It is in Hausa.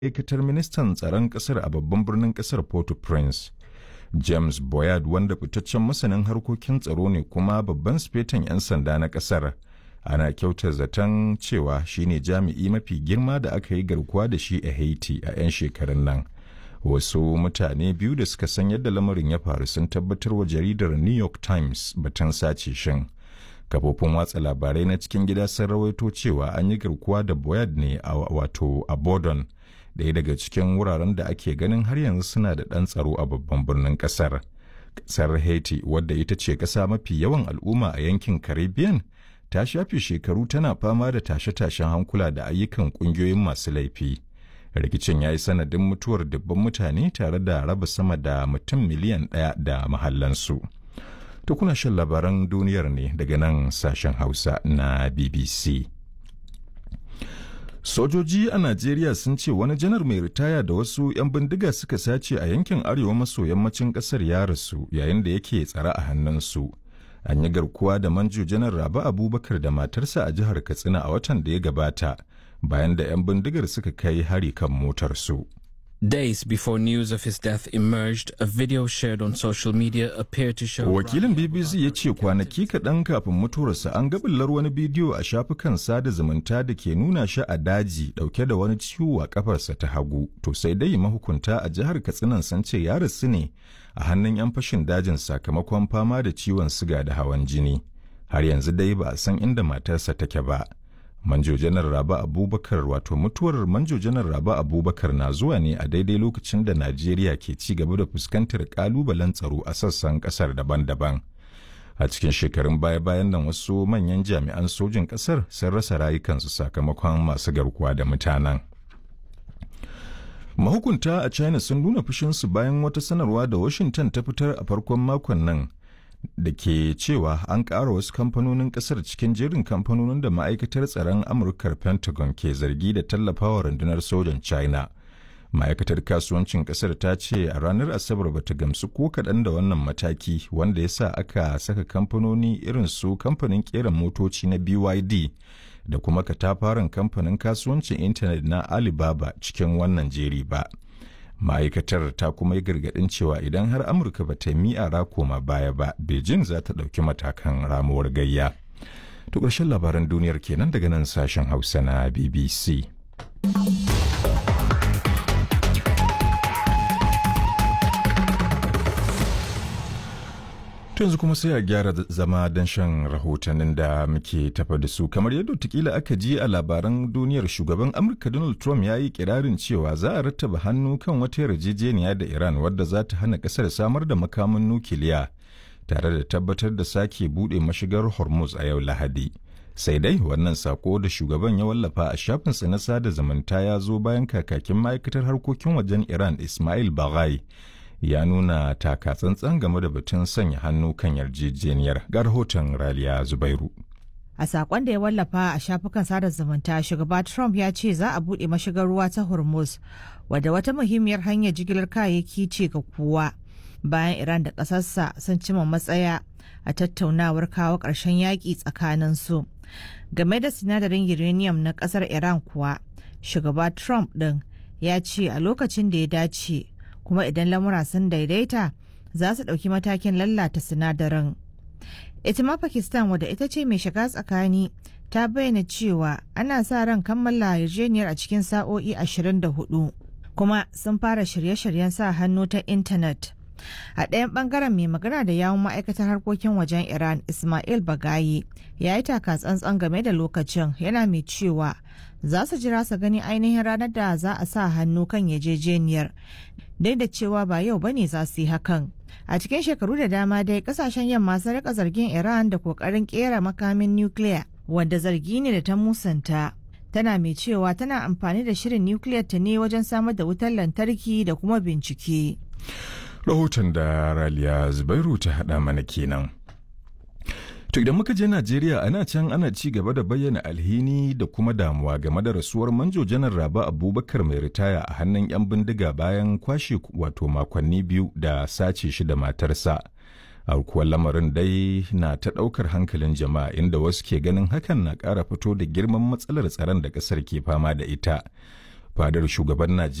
ma'aikatar ministan tsaron ƙasar a babban birnin ƙasar Port-au-Prince. James Boyard wanda fitaccen masanin harkokin tsaro ne kuma babban sifetan 'yan sanda na ƙasar. Ana kyauta zaton cewa shine jami'i mafi girma da aka yi garkuwa da shi a Haiti a 'yan shekarun nan. Wasu mutane biyu da suka san yadda lamarin ya faru sun tabbatar wa jaridar New York Times batun sace shin. Kafofin watsa labarai na cikin gida sun rawaito cewa an yi garkuwa da Boyard ne a wato a Bordon. ɗaya daga cikin wuraren da ake ganin har yanzu suna da ɗan tsaro a babban birnin ƙasar. Ƙasar Haiti, wadda ita ce ƙasa mafi yawan al'umma a yankin Caribbean, ta shafe shekaru tana fama da tashe-tashen hankula da ayyukan ƙungiyoyin masu laifi. Rikicin ya yi sanadin mutuwar dubban mutane tare da raba sama da mutum miliyan ɗaya da mahallansu. To kuna shan labaran duniyar ne daga nan sashen Hausa na BBC. Sojoji a Najeriya sun ce wani janar mai ritaya da wasu 'yan bindiga suka sace a yankin arewa maso yammacin kasar ya rasu yayin da yake tsare a hannunsu. An yi garkuwa da manjo janar Rabi Abubakar da matarsa a jihar Katsina a watan da ya gabata bayan da 'yan bindigar suka kai hari kan motarsu. Days before news of his death emerged, a video shared on social media appeared to show. Wakilin BBC ya ce kwanaki kaɗan kafin mutuwarsa an gabillar wani bidiyo a shafukan sada zumunta da ke nuna shi a daji ɗauke da wani ciwo a kafarsa ta hagu. To sai dai mahukunta a jihar Katsinan sun ce ya rasu ne a hannun 'yan fashin dajin sakamakon fama da ciwon siga da hawan jini. Har yanzu dai ba a san inda matarsa take ba. Manjo Janar Raba Abubakar wato mutuwar Manjo Janar Raba Abubakar na zuwa ne a daidai lokacin da Najeriya ke ci gaba da fuskantar kalubalen tsaro a sassan kasar daban-daban. A cikin shekarun baya-bayan nan wasu manyan jami'an sojin kasar sun rasa rayukansu sakamakon masu garkuwa da mutanen. Mahukunta a China sun nuna fushinsu bayan wata sanarwa da Washington ta fitar a farkon makon nan. da ke cewa an ƙara wasu kamfanonin ƙasar cikin jerin kamfanonin da ma'aikatar tsaron amurkar pentagon ke zargi da tallafawa rundunar sojan china ma'aikatar kasuwancin ƙasar ta ce a ranar asabar bata gamsu ko kaɗan da wannan mataki wanda ya sa aka saka kamfanoni irin su kamfanin ƙera motoci na byd da kuma katafaren kamfanin kasuwancin intanet na alibaba cikin wannan jeri ba ma'aikatar ta kuma yi gargaɗin cewa idan har amurka ba ta mi'ara koma baya ba beijing za ta ɗauki matakan ramuwar gayya to ƙarshen labaran duniyar kenan daga nan sashen hausa na bbc yanzu kuma sai a gyara zama don shan rahotannin da muke tafa da su kamar yadda tukila aka ji a labaran duniyar shugaban amurka donald trump ya yi kirarin cewa za a rattaba hannu kan wata yarjejeniya da iran wadda za ta hana kasar samar da makamin nukiliya tare da tabbatar da sake buɗe mashigar hormuz a yau lahadi sai dai wannan sako da shugaban ya wallafa a shafinsa na sada zumunta ya zo bayan kakakin ma'aikatar harkokin wajen iran ismail baghai ya nuna taka tsantsan game da batun sanya hannu kan yarjejeniyar ga rahoton raliya zubairu a sakon da ya wallafa a shafukan sada zumunta shugaba trump ya ce za a buɗe mashigar ruwa ta hormuz wadda wata muhimmiyar hanyar jigilar kayayyaki ce ga kowa bayan iran da ƙasarsa sun cima matsaya a tattaunawar kawo ƙarshen yaƙi tsakanin su game da sinadarin uranium na ƙasar iran kuwa shugaba trump ɗin ya ce a lokacin da ya dace kuma idan lamura sun daidaita za su ɗauki matakin lallata sinadarin. ita ma pakistan wadda ita ce mai shiga tsakani ta bayyana cewa ana sa ran kammala yarjejeniyar a cikin sa'o'i 24 kuma sun fara shirye-shiryen sa hannu ta intanet a ɗayan ɓangaren mai magana da yawun ma'aikatar harkokin wajen iran ismail bagayi ya yi taka tsantsan game da lokacin yana mai cewa za su jira su gani ainihin ranar da za a sa hannu kan yarjejeniyar dai da cewa ba yau bane za su yi hakan a cikin shekaru da dama dai kasashen yamma sun rika zargin iran da kokarin kera makamin nukiliya wanda zargi ne da ta musanta tana mai cewa tana amfani da shirin nukiliyar ta ne wajen samar da wutar lantarki da kuma bincike rahoton da raliya zubairu ta haɗa mana kenan To idan muka je Najeriya ana can ana ci gaba da bayyana alhini da kuma damuwa game da rasuwar manjo janar Raba Abubakar mai ritaya a hannun 'yan bindiga bayan kwashe wato makonni biyu da sace shi da matarsa. Aukuwar lamarin dai na ta ɗaukar hankalin jama'a inda wasu ke ganin hakan na ƙara fito da girman matsalar tsaron da ƙasar ke fama da ita. fadar shugaban najeriya